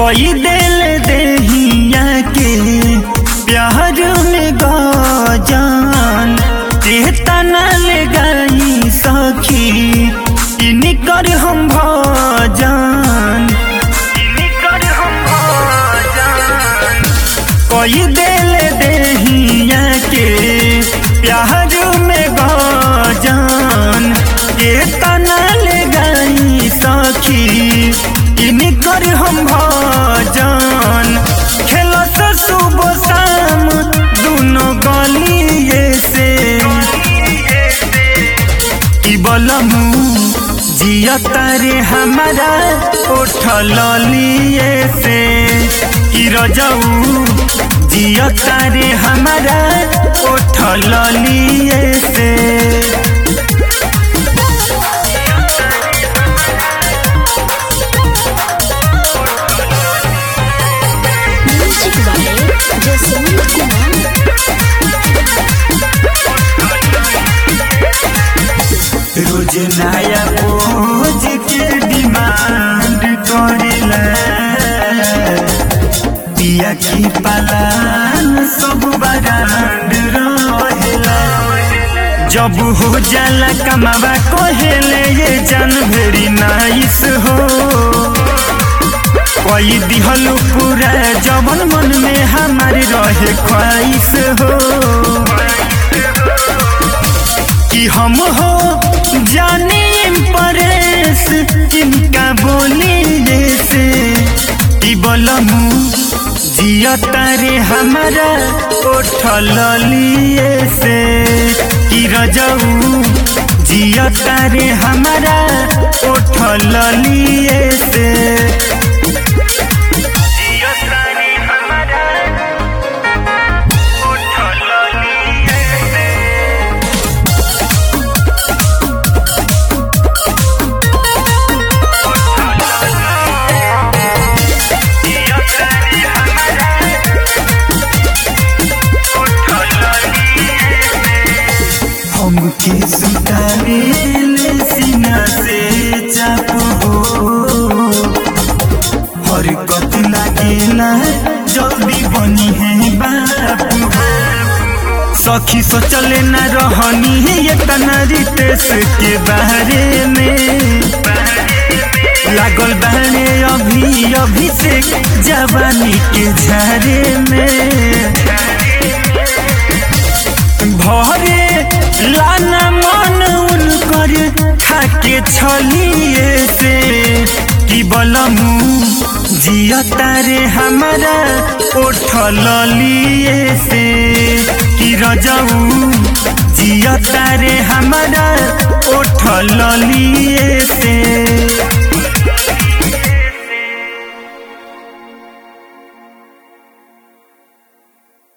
कोई दिल देहिया के प्यार में गजान चेतना ले गई सखी इनकर हम भजान इनकर हम भजान कोई दिल देहिया के प्यार में गजान चेतना ले गई सखी इनकर हम भजान खेला से सुबह शाम दोनों गलिए से की बलमू जिया तारे हमारा उठल लिए से की रजाऊ जिया तारे हमारा उठल लिए से Music by Jason Kumar. रोज नया पोज के डिमांड करेला पिया की पालान सब बरांड रहेला जब हो जाला कमावा कहेले ये जान भेरी नाइस हो कोई दिहल पूरा जवन मन में हमारे रहे ख्वाहिश हो कि हम हो जाने परेश जिनका बोले से कि बलमू जिया तारे हमारा उठल लिए से कि रजऊ जिया तारे हमारा उठल लिए से जिया तारे हमारा उठल लिए से हमके सुतारेल सीना से चाप हो हरकत लागेला जल्दी बनी है बाप सखी सोचले न रहनी है ये तना रितेश के बारे में लागल बहने अभी अभिषेक जवानी के झारे में भरे लाना मन उनकर खाके छलिए से कि बलमू जिया तारे हमारा उठल लिए से कि रजऊ जिया तारे हमारा उठल लिए से